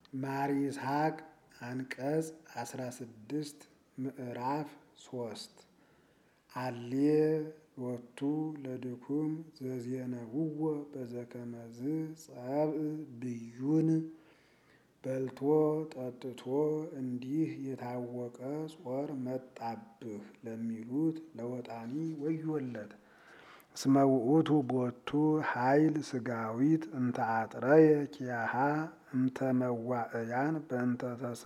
ማር ይስሐቅ አንቀጽ አስራ ስድስት ምዕራፍ ሶስት አሌ ሎቱ ለድኩም ዘዜነውዎ በዘከመዝ ጸብእ ብዩን በልቶ ጠጥቶ እንዲህ የታወቀ ጾር መጣብህ ለሚሉት ለወጣኒ ወዮለት። እስመ ውእቱ ቦቱ ኃይል ስጋዊት እንተ አጥረየ ኪያሃ እምተ መዋእያን በእንተ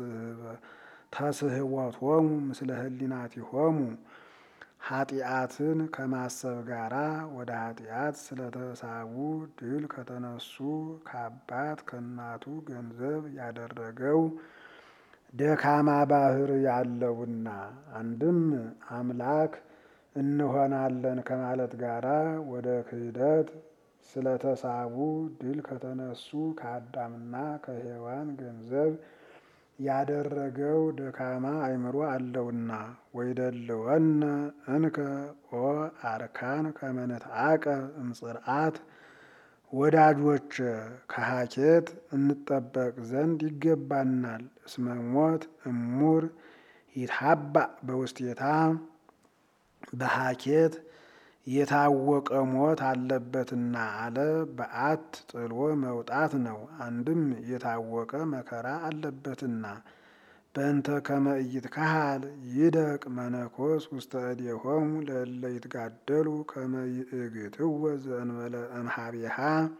ተስህወቶሙ ምስለ ህሊናቲሆሙ ኃጢአትን ከማሰብ ጋራ ወደ ኃጢአት ስለተሳቡ ድል ከተነሱ ከአባት ከእናቱ ገንዘብ ያደረገው ደካማ ባህር ያለውና አንድም አምላክ እንሆናለን ከማለት ጋራ ወደ ክህደት ስለተሳቡ ድል ከተነሱ ከአዳምና ከሔዋን ገንዘብ ያደረገው ደካማ አእምሮ አለውና ወይደልወነ እንከ ኦ አርካን ከመንትአቀ እምጽርዓት ወዳጆች ከሀኬት እንጠበቅ ዘንድ ይገባናል። እስመ ሞት እሙር ይትሀባእ በውስቴታ በሀኬት የታወቀ ሞት አለበትና አለ። በአት ጥሎ መውጣት ነው። አንድም የታወቀ መከራ አለበትና በእንተ ከመ ኢይትከሃል ይደቅ መነኮስ ውስተ እዴሆሙ ለእለ ይትጋደሉ ከመ ይእግትወ ዘእንበለ እምኀቤሃ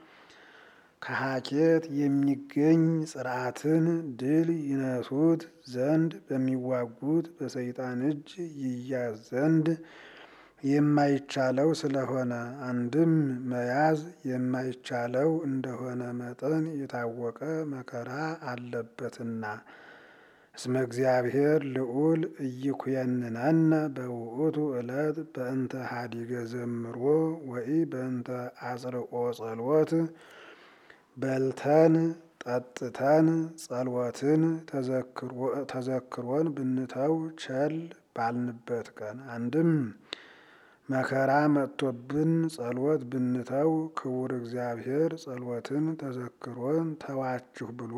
ከሀኬት የሚገኝ ጽርዓትን ድል ይነሱት ዘንድ በሚዋጉት በሰይጣን እጅ ይያዝ ዘንድ የማይቻለው ስለሆነ አንድም መያዝ የማይቻለው እንደሆነ መጠን የታወቀ መከራ አለበትና እስመ እግዚአብሔር ልዑል ኢይኩየንነነ በውእቱ ዕለት በእንተ ሀዲገ ዘምሮ ወኢ በእንተ አጽርኦ ጸልወት በልተን ጠጥተን ጸልወትን ተዘክሮን ብንተው ቸል ባልንበት ቀን አንድም መከራ መጥቶብን ጸሎት ብንተው ክቡር እግዚአብሔር ጸሎትን ተዘክሮን ተዋችሁ ብሎ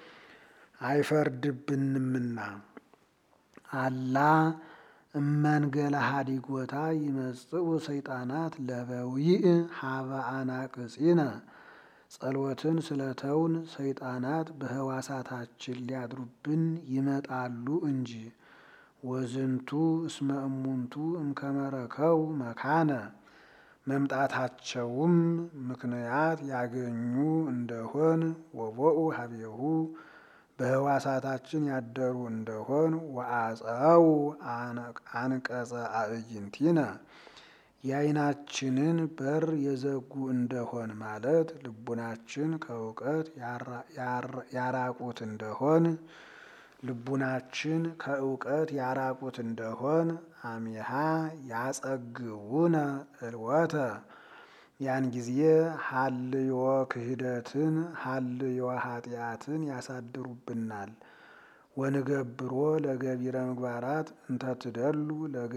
አይፈርድብንምና አላ እመንገለ ሀዲጎታ ይመጽኡ ሰይጣናት ለበዊእ ሀበ አናቅጺነ ጸሎትን ስለተውን ሰይጣናት በህዋሳታችን ሊያድሩብን ይመጣሉ እንጂ ወዝንቱ እስመ እሙንቱ እምከመረከው መካነ መምጣታቸውም ምክንያት ያገኙ እንደሆን ወቦኡ ሀቤሁ በህዋሳታችን ያደሩ እንደሆን ወአፀው አንቀጸ አዕይንቲነ የዓይናችንን በር የዘጉ እንደሆን ማለት ልቡናችን ከእውቀት ያራቁት እንደሆን ልቡናችን ከእውቀት ያራቁት እንደሆን አሚሃ ያጸግቡነ እልወተ ያን ጊዜ ሀልዮ ክህደትን ሀልዮ ኃጢአትን ያሳድሩብናል። ወንገብሮ ለገቢረ ምግባራት እንተትደሉ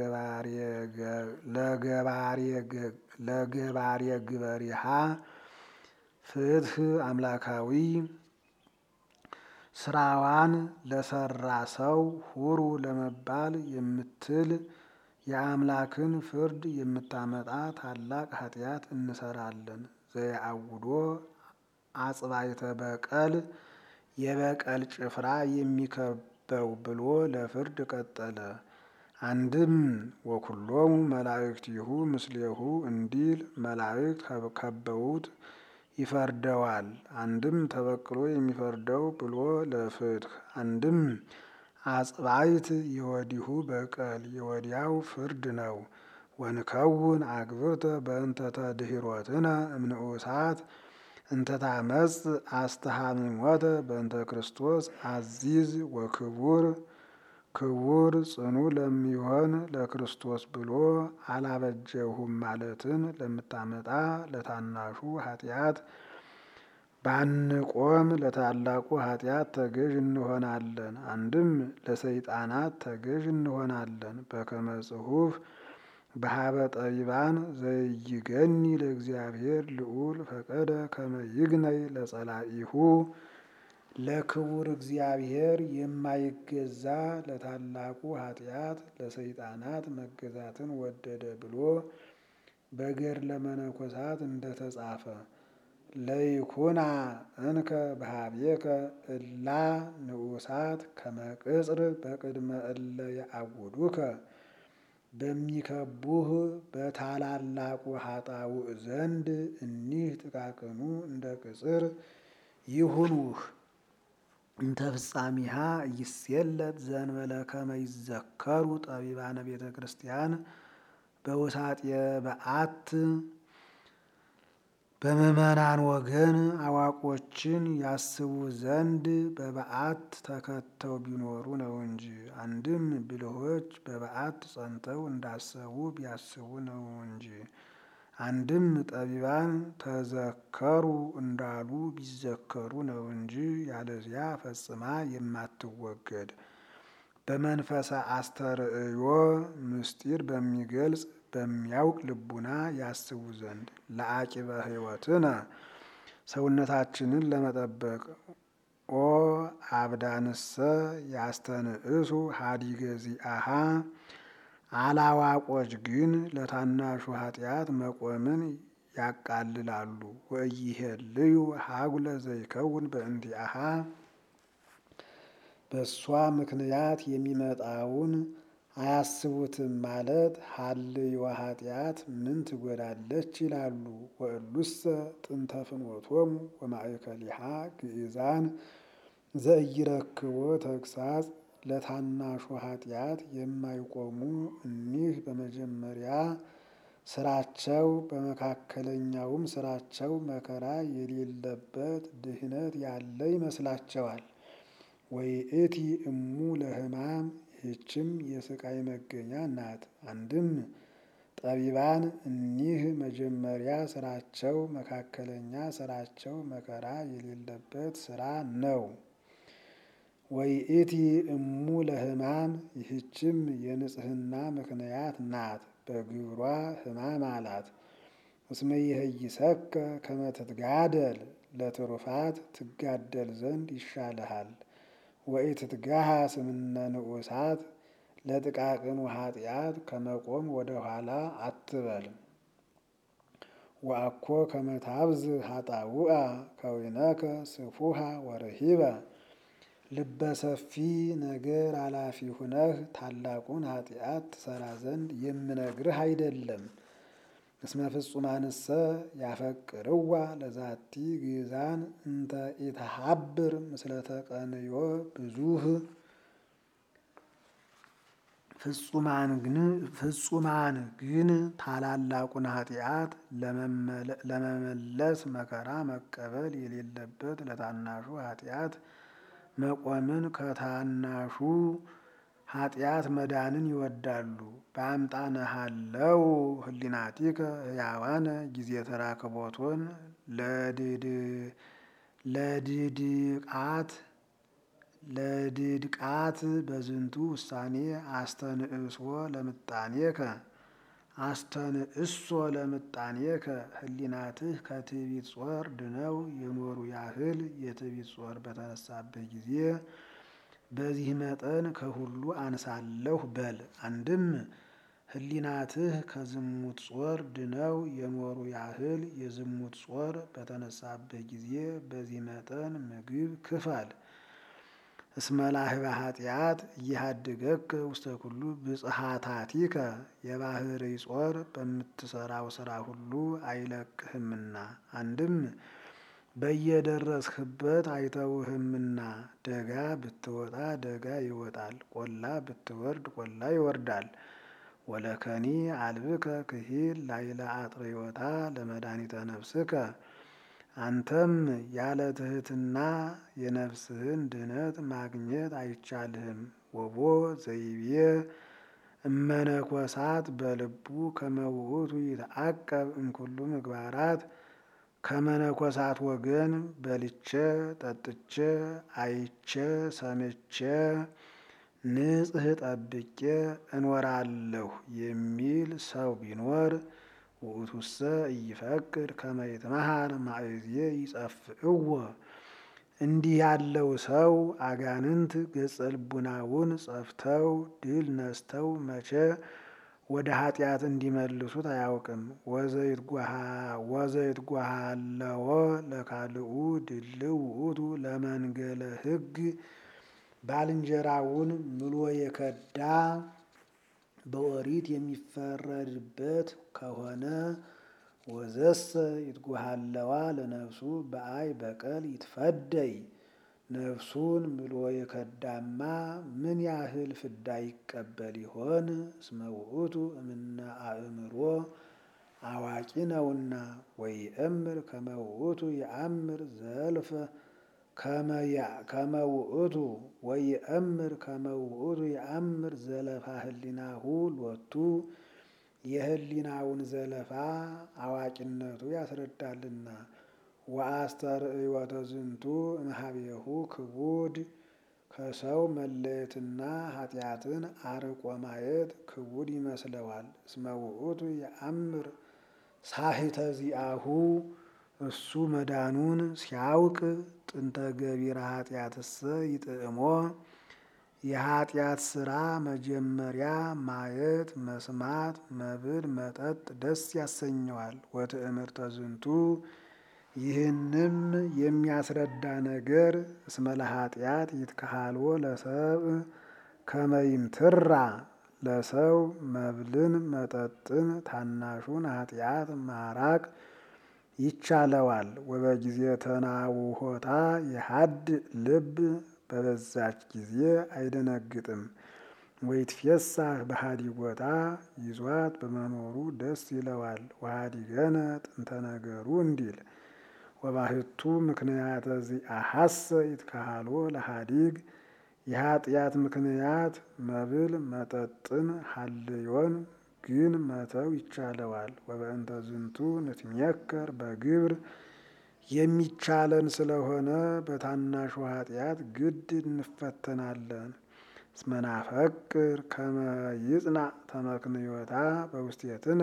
ለገባሬ ግበሪሃ ፍትህ አምላካዊ ስራዋን ለሰራ ሰው ሁሩ ለመባል የምትል የአምላክን ፍርድ የምታመጣ ታላቅ ኃጢአት እንሰራለን። ዘየአውዶ አጽባይተ በቀል የበቀል ጭፍራ የሚከበው ብሎ ለፍርድ ቀጠለ። አንድም ወኩሎሙ መላእክቲሁ ምስሌሁ እንዲል መላእክት ከበውት ይፈርደዋል። አንድም ተበቅሎ የሚፈርደው ብሎ ለፍትህ አንድም አጽባይት የወዲሁ በቀል የወዲያው ፍርድ ነው። ወንከውን አግብርተ በእንተ ተድኅሮትነ እምንዑሳት እንተ ታመጽ አስተሃሚሞተ በእንተ ክርስቶስ አዚዝ ወክቡር ክቡር ጽኑ ለሚሆን ለክርስቶስ ብሎ አላበጀሁም ማለትን ለምታመጣ ለታናሹ ኃጢአት ባንቆም ለታላቁ ኃጢአት ተገዥ እንሆናለን። አንድም ለሰይጣናት ተገዥ እንሆናለን። በከመ ጽሑፍ በሀበ ጠቢባን ዘይገኒ ለእግዚአብሔር ልዑል ፈቀደ ከመ ይግነይ ለጸላኢሁ ለክቡር እግዚአብሔር የማይገዛ ለታላቁ ኃጢአት ለሰይጣናት መገዛትን ወደደ ብሎ በገድለ መነኮሳት እንደተጻፈ ለይኩና እንከ በሀቤከ እላ ንዑሳት ከመቅጽር በቅድመ እለ የአውዱከ በሚከቡህ በታላላቁ ኃጣውእ ዘንድ እኒህ ጥቃቅኑ እንደ ቅጽር ይሁኑህ። እንተ ፍጻሜሃ ይሴለት ዘንበለ ከመ ይዘከሩ ጠቢባነ ቤተ ክርስቲያን በውሳጤ በዓት በምዕመናን ወገን አዋቆችን ያስቡ ዘንድ በበዓት ተከተው ቢኖሩ ነው እንጂ። አንድም ብልሆች በበዓት ጸንተው እንዳሰቡ ቢያስቡ ነው እንጂ። አንድም ጠቢባን ተዘከሩ እንዳሉ ቢዘከሩ ነው እንጂ። ያለዚያ ፈጽማ የማትወገድ በመንፈሰ አስተርእዮ ምስጢር በሚገልጽ በሚያውቅ ልቡና ያስቡ ዘንድ ለአቂበ ሕይወትነ ሰውነታችንን ለመጠበቅ ኦ አብዳንሰ ያስተንእሱ ሀዲገ ዚአሃ አላዋቆች ግን ለታናሹ ኃጢአት መቆምን ያቃልላሉ። ወኢይሄልዩ ሀጉለ ዘይከውን በእንቲአሃ በእሷ ምክንያት የሚመጣውን አያስቡትም ማለት ሀልዮ ኃጢአት ምን ትጎዳለች ይላሉ። ወእሉሰ ጥንተ ፍኖቶሙ ወማእከሊሃ ግእዛን ዘኢይረክቦ ተግሳጽ ለታናሹ ኃጢአት የማይቆሙ እኒህ በመጀመሪያ ስራቸው በመካከለኛውም ስራቸው መከራ የሌለበት ድህነት ያለ ይመስላቸዋል። ወይእቲ እሙ ለሕማም ይህችም የስቃይ መገኛ ናት። አንድም ጠቢባን እኒህ መጀመሪያ ስራቸው መካከለኛ ስራቸው መከራ የሌለበት ስራ ነው። ወይእቲ እሙ ለሕማም ይህችም የንጽህና ምክንያት ናት። በግብሯ ሕማም አላት። እስመ ይህይሰከ ከመ ትትጋደል ለትሩፋት ትጋደል ዘንድ ይሻልሃል። ወኢትትጋሃ ስምነ ንዑሳት ለጥቃቅኑ ኃጢአት ከመቆም ወደ ኋላ አትበል። ወአኮ ከመ ታብዝ ኃጣውአ ከዊነከ ስፉሃ ወርሂበ ልበ ሰፊ ነገር አላፊ ሁነህ ታላቁን ኃጢአት ትሰራ ዘንድ የምነግርህ አይደለም። እስመ ፍጹማንሰ ያፈቅርዋ ለዛቲ ግእዛን እንተ ኢተሃብር ምስለ ተቀንዮ ብዙህ ፍጹማን ግን ታላላቁን ኃጢአት ለመመለስ መከራ መቀበል የሌለበት ለታናሹ ኃጢአት መቆምን ከታናሹ ኃጢአት መዳንን ይወዳሉ። በአምጣነሃለው ህሊናቲከ ሕያዋነ ጊዜ ተራክቦቶን ለድድቃት ለድድቃት በዝንቱ ውሳኔ አስተንእሶ ለምጣኔከ አስተንእሶ ለምጣኔከ ህሊናትህ ከትዕቢት ጾር ድነው የኖሩ ያህል የትዕቢት ጾር በተነሳብህ ጊዜ በዚህ መጠን ከሁሉ አንሳለሁ በል። አንድም ህሊናትህ ከዝሙት ጾር ድነው የኖሩ ያህል የዝሙት ጾር በተነሳብህ ጊዜ በዚህ መጠን ምግብ ክፈል። እስመ ላህበ ኃጢአት እያሃድገከ ውስተ ኩሉ ብጽሐታቲከ የባህርይ ጾር በምትሰራው ስራ ሁሉ አይለቅህምና። አንድም በየደረስህበት አይተውህምና። ደጋ ብትወጣ ደጋ ይወጣል፣ ቆላ ብትወርድ ቆላ ይወርዳል። ወለከኒ አልብከ ክሂል ላይለ አጥርዮታ ለመድኃኒተ ነፍስከ አንተም ያለ ትህትና የነፍስህን ድነት ማግኘት አይቻልህም። ወቦ ዘይቤ እመነኮሳት በልቡ ከመውእቱ ይትዐቀብ እምኩሉ ምግባራት ከመነኮሳት ወገን በልቼ ጠጥቼ አይቼ ሰምቼ ንጽህ ጠብቄ እኖራለሁ የሚል ሰው ቢኖር ውእቱሰ ኢይፈቅድ ከመ ይትመሃር ማእዜ ይጸፍእዎ እንዲህ ያለው ሰው አጋንንት ገጸ ልቡናውን ጸፍተው ድል ነስተው መቼ ወደ ኃጢአት እንዲመልሱት አያውቅም። ወዘይት ጓሃለዎ ለካልኡ ድልው ውእቱ ለመንገለ ሕግ ባልንጀራውን ምሎ የከዳ በኦሪት የሚፈረድበት ከሆነ ወዘሰ ይትጓሃለዋ ለነፍሱ በአይ በቀል ይትፈደይ ነፍሱን ምሎ የከዳማ ምን ያህል ፍዳ ይቀበል ይሆን? እስመ ውእቱ እምነ አእምሮ አዋቂ ነውና። ወይእምር ከመ ውእቱ የአምር ዘልፈ ከመ ውእቱ ወይእምር ከመ ውእቱ የአምር ዘለፋ ህሊናሁ ሎቱ የህሊናውን ዘለፋ አዋቂነቱ ያስረዳልና። ወአስተርእዮተ ዝንቱ እምኀቤሁ ክቡድ ከሰው መለየትና ኃጢአትን አርቆ ማየት ክቡድ ይመስለዋል። እስመ ውእቱ የአምር ሳሂተ ዚአሁ እሱ መዳኑን ሲያውቅ ጥንተ ገቢረ ኃጢአትሰ ይጥዕሞ የኃጢአት ስራ መጀመሪያ ማየት መስማት መብል መጠጥ ደስ ያሰኘዋል። ወትእምርተ ዝንቱ ይህንም የሚያስረዳ ነገር እስመ ለኃጢአት ይትከሃልዎ ለሰብእ ከመ ይምትራ ለሰው መብልን መጠጥን ታናሹን ኃጢአት ማራቅ ይቻለዋል። ወበጊዜ ተናውሆታ የሀድ ልብ በበዛች ጊዜ አይደነግጥም። ወይትፌሳህ በሀዲጎታ ይዟት በመኖሩ ደስ ይለዋል። ወሀዲገነ ጥንተ ነገሩ እንዲል ወባህቱ ምክንያተ ዚአሐሰ ይትከሃልዎ ለሀዲግ የኃጢአት ምክንያት መብል መጠጥን ሀልዮን ግን መተው ይቻለዋል። ወበእንተ ዝንቱ ንትሜከር በግብር የሚቻለን ስለሆነ በታናሹ ኃጢአት ግድ እንፈተናለን። እስመ ናፈቅር ከመ ይጽናዕ ተመክንዮታ በውስቴትነ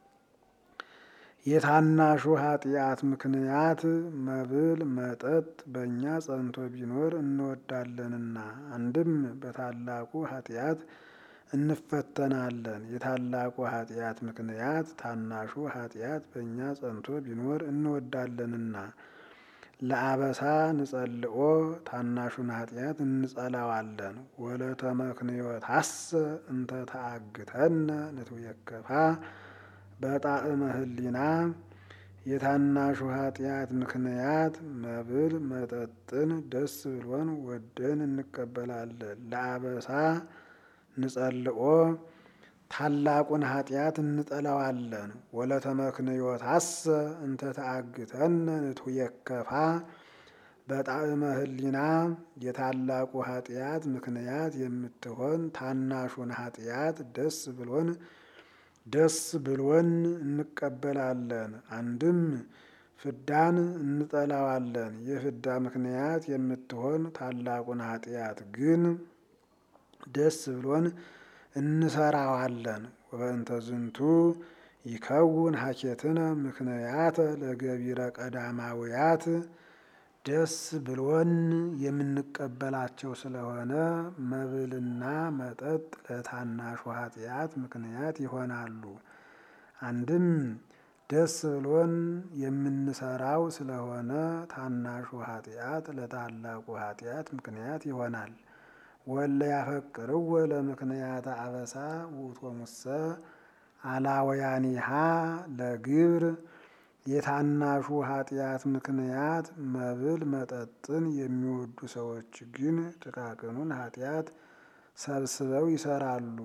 የታናሹ ኃጢአት ምክንያት መብል መጠጥ በእኛ ጸንቶ ቢኖር እንወዳለንና። አንድም በታላቁ ኃጢአት እንፈተናለን። የታላቁ ኃጢአት ምክንያት ታናሹ ኃጢአት በእኛ ጸንቶ ቢኖር እንወዳለንና። ለአበሳ ንጸልኦ ታናሹን ኃጢአት እንጸላዋለን። ወለተመክንዮታሰ እንተ ተአግተነ ንትዌከፋ በጣዕመ ህሊና የታናሹ ኃጢአት ምክንያት መብል መጠጥን ደስ ብሎን ወደን እንቀበላለን። ለአበሳ ንጸልኦ ታላቁን ኃጢአት እንጠላዋለን። ወለተመክንዮታሰ እንተ ተአግተነ ንትዌከፋ በጣዕመ ህሊና የታላቁ ኃጢአት ምክንያት የምትሆን ታናሹን ኃጢአት ደስ ብሎን ደስ ብሎን እንቀበላለን። አንድም ፍዳን እንጠላዋለን። የፍዳ ምክንያት የምትሆን ታላቁን ኃጢአት ግን ደስ ብሎን እንሰራዋለን። ወበእንተ ዝንቱ ይከውን ሀኬትነ ምክንያተ ለገቢረ ቀዳማውያት ደስ ብሎን የምንቀበላቸው ስለሆነ መብልና መጠጥ ለታናሹ ኃጢአት ምክንያት ይሆናሉ። አንድም ደስ ብሎን የምንሰራው ስለሆነ ታናሹ ኃጢአት ለታላቁ ኃጢአት ምክንያት ይሆናል። ወለ ያፈቅርዎ ለምክንያተ አበሳ ውእቶሙሰ አላወያኒሃ ለግብር የታናሹ ኃጢአት ምክንያት መብል መጠጥን የሚወዱ ሰዎች ግን ጥቃቅኑን ኃጢአት ሰብስበው ይሰራሉ።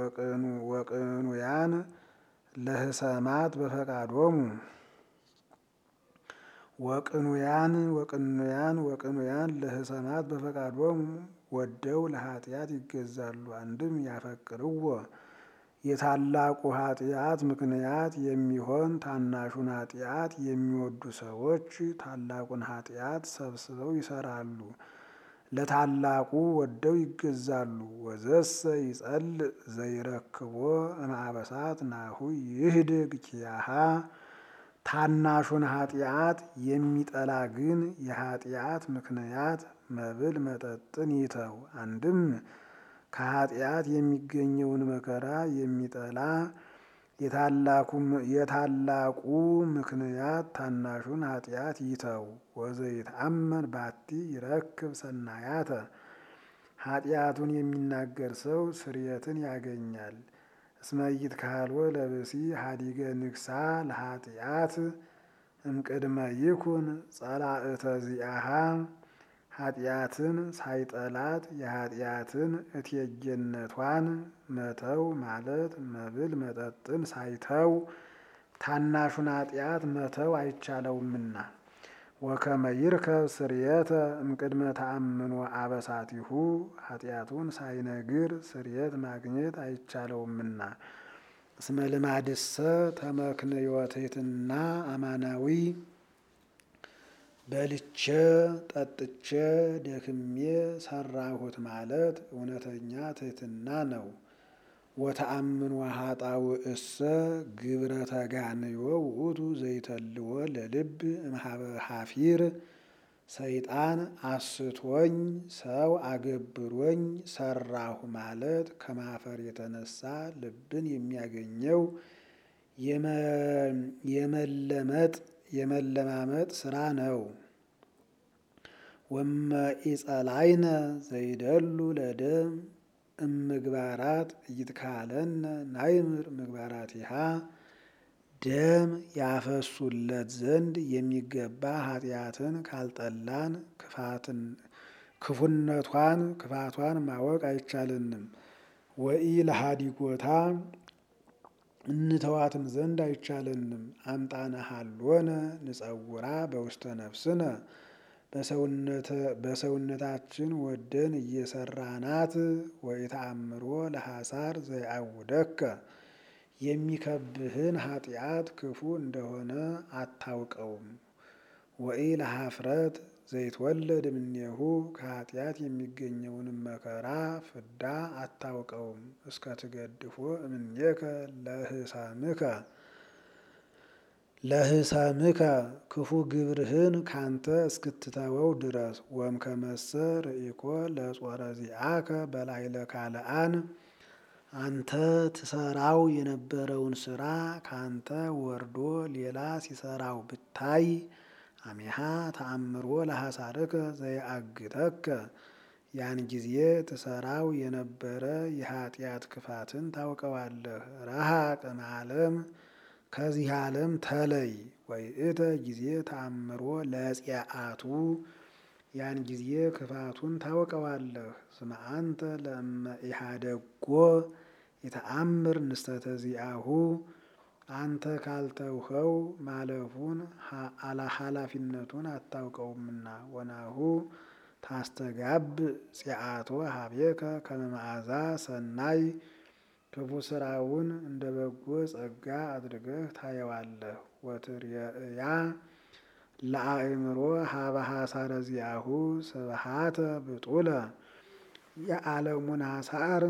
ወቅኑያን ለህሰማት በፈቃዶሙ ወቅኑያን ወቅኑያን ወቅኑያን ለህሰማት በፈቃዶሙ ወደው ለኃጢአት ይገዛሉ። አንድም ያፈቅርዎ የታላቁ ኃጢአት ምክንያት የሚሆን ታናሹን ኃጢአት የሚወዱ ሰዎች ታላቁን ኃጢአት ሰብስበው ይሰራሉ። ለታላቁ ወደው ይገዛሉ። ወዘሰ ይጸልእ ዘይረክቦ እምአበሳት ናሁ ይህድግ ኪያሃ ታናሹን ኃጢአት የሚጠላ ግን የኃጢአት ምክንያት መብል መጠጥን ይተው። አንድም ከኃጢአት የሚገኘውን መከራ የሚጠላ የታላቁ ምክንያት ታናሹን ኃጢአት ይተው። ወዘይትአመን ባቲ ይረክብ ሰናያተ ኃጢአቱን የሚናገር ሰው ስርየትን ያገኛል። እስመይት ካልወ ለብሲ ሀዲገ ንግሳ ለኃጢአት እምቅድመ ይኩን ጸላእተ ዚአሃ ኃጢአትን ሳይጠላት የኃጢአትን እቴጌነቷን መተው ማለት መብል መጠጥን ሳይተው ታናሹን ኃጢአት መተው አይቻለውምና። ወከመ ይርከብ ስርየተ እምቅድመ ተአምኖ አበሳቲሁ ኃጢአቱን ሳይነግር ስርየት ማግኘት አይቻለውምና። እስመ ልማድሰ ተመክንዮ ትሕትና አማናዊ በልቼ ጠጥቼ ደክሜ ሰራሁት ማለት እውነተኛ ትሕትና ነው። ወተአምኖ ኃጣውእሰ ግብረ ተጋንዮ ውእቱ ዘይተልዎ ለልብ እምኀበ ኀፊር ሰይጣን አስቶኝ ሰው አገብሮኝ ሰራሁ ማለት ከማፈር የተነሳ ልብን የሚያገኘው የመለመጥ የመለማመጥ ስራ ነው። ወመ ኢጸላይነ ዘይደሉ ለደም እምግባራት እይትካለነ ናይምር ምግባራቲሃ ደም ያፈሱለት ዘንድ የሚገባ ኃጢአትን ካልጠላን ክፋትን ክፉነቷን ክፋቷን ማወቅ አይቻልንም። ወኢ ለሃዲጎታ እንተዋትም ዘንድ አይቻለንም። አምጣነ ሀሎነ ንጸውራ በውስተ ነፍስነ በሰውነታችን ወደን እየሰራናት ወኢተአምሮ ለሐሳር ዘይአውደከ የሚከብህን ኃጢአት ክፉ እንደሆነ አታውቀውም። ወኢ ለኀፍረት ዘይትወለድ እምኔሁ ከኃጢአት የሚገኘውንም መከራ ፍዳ አታውቀውም። እስከ ትገድፎ እምኔከ ለህሳምከ ለህሳምከ ክፉ ግብርህን ካንተ እስክትተወው ድረስ ወም ከመሰ ርኢኮ ለጾረ ዚአከ በላዕለ ካልአን አንተ ትሰራው የነበረውን ስራ ካንተ ወርዶ ሌላ ሲሰራው ብታይ አሜሃ ተአምሮ ለሐሳርከ ዘይአግተከ ያን ጊዜ ትሰራው የነበረ የኃጢአት ክፋትን ታውቀዋለህ። ረሃቅ እምዓለም ከዚህ ዓለም ተለይ። ወይእተ ጊዜ ተአምሮ ለጽአቱ ያን ጊዜ ክፋቱን ታውቀዋለህ። እስመ አንተ ለእመ ኢሃደጎ የተአምር ንስተተ ዚአሁ አንተ ካልተውኸው ማለፉን ኃላፊነቱን አታውቀውምና። ወናሁ ታስተጋብ ጽአቶ ሀቤከ ከመ መዓዛ ሰናይ ክፉ ስራውን እንደ በጎ ጸጋ አድርገህ ታየዋለህ። ወትርየእያ ለአእምሮ ሀበ ሐሳረ ዚአሁ ስብሃተ ብጡለ የዓለሙን ሐሳር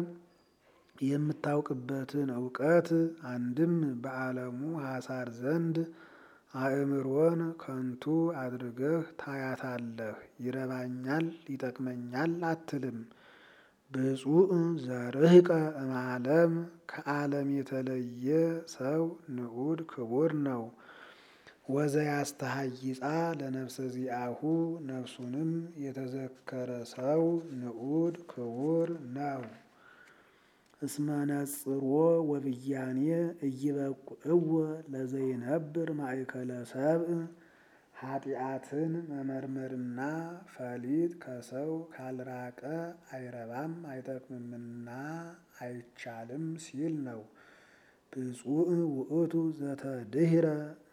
የምታውቅበትን እውቀት አንድም በዓለሙ ሐሳር ዘንድ አእምሮን ከንቱ አድርገህ ታያታለህ። ይረባኛል ይጠቅመኛል አትልም። ብፁዕ ዘርህቀ እምዓለም ከዓለም የተለየ ሰው ንዑድ ክቡር ነው። ወዘያስተሃይጻ ለነፍሰ ዚአሁ ነፍሱንም የተዘከረ ሰው ንዑድ ክቡር ነው። እስመ ነጽሮ ወብያኔ እይበቁዕዎ ለዘይነብር ማእከለ ሰብእ ኃጢአትን መመርመርና ፈሊጥ ከሰው ካልራቀ አይረባም አይጠቅምምና አይቻልም ሲል ነው። ብፁዕ ውእቱ ዘተድህረ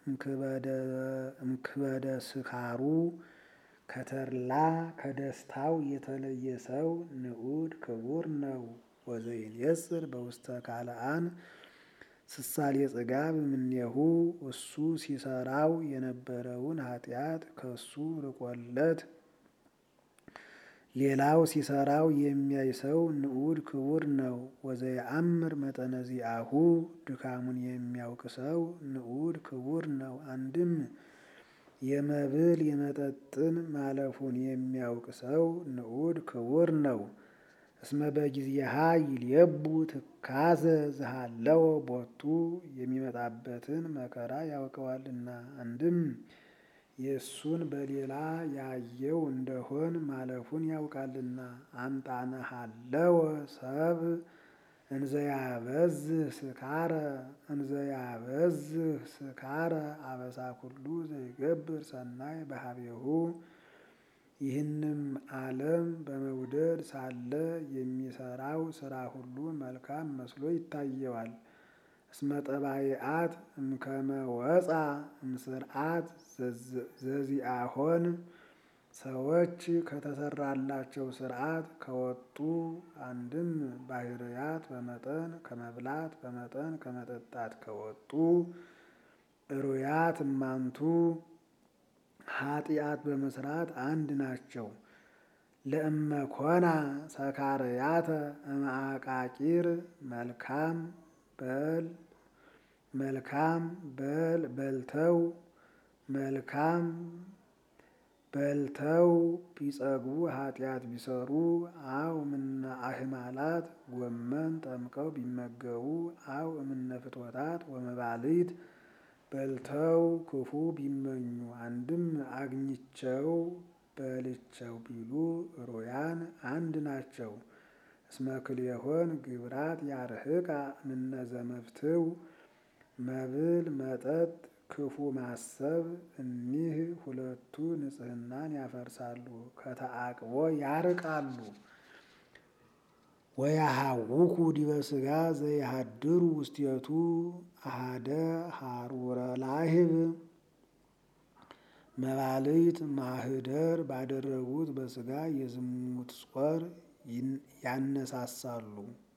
እምክበደ ስካሩ ከተድላ ከደስታው የተለየ ሰው ንዑድ ክቡር ነው። ወዘይንየጽር በውስተ ካልአን ስሳሌ ጽጋብ እምኔሁ እሱ ሲሰራው የነበረውን ኃጢአት ከሱ ርቆለት ሌላው ሲሰራው የሚያይ ሰው ንዑድ ክቡር ነው። ወዘየአምር መጠነ ዚአሁ ድካሙን የሚያውቅ ሰው ንዑድ ክቡር ነው። አንድም የመብል የመጠጥን ማለፉን የሚያውቅ ሰው ንዑድ ክቡር ነው። እስመ በጊዜሃ ይልየቡ ትካዘ ዝሃለወ ቦቱ የሚመጣበትን መከራ ያውቀዋልና። አንድም የእሱን በሌላ ያየው እንደሆን ማለፉን ያውቃልና። አምጣነ ሀለወ ሰብ እንዘያበዝህ ስካረ እንዘያበዝህ ስካረ አበሳ ኩሉ ዘይገብር ሰናይ በሀቤሁ ይህንም ዓለም በመውደድ ሳለ የሚሰራው ስራ ሁሉ መልካም መስሎ ይታየዋል። እስመ ጠባይአት እምከመ ወፃ እምስርዓት ዘዚአሆን ሰዎች ከተሰራላቸው ስርዓት ከወጡ አንድም ባህርያት በመጠን ከመብላት በመጠን ከመጠጣት ከወጡ እሩያት እማንቱ ኃጢአት በመስራት አንድ ናቸው። ለእመኮና ሰካርያተ እምአቃቂር መልካም በል መልካም በል በልተው መልካም በልተው ቢጸግቡ ኃጢአት ቢሰሩ አው እምነ አህማላት ጎመን ጠምቀው ቢመገቡ አው እምነ ፍትወታት ወመባሊት በልተው ክፉ ቢመኙ አንድም አግኝቸው በልቸው ቢሉ ሩያን አንድ ናቸው። እስመ ክልኤሆን ግብራት ያርህቃ እምነ ዘመፍትው መብል መጠጥ ክፉ ማሰብ እኒህ ሁለቱ ንጽሕናን ያፈርሳሉ፣ ከተአቅቦ ያርቃሉ። ወያሃውኩ ዲበ ሥጋ ዘይሃድሩ ውስቴቱ አሃደ ሀሩረ ላህብ መባልት ማህደር ባደረጉት በሥጋ የዝሙት ጾር ያነሳሳሉ።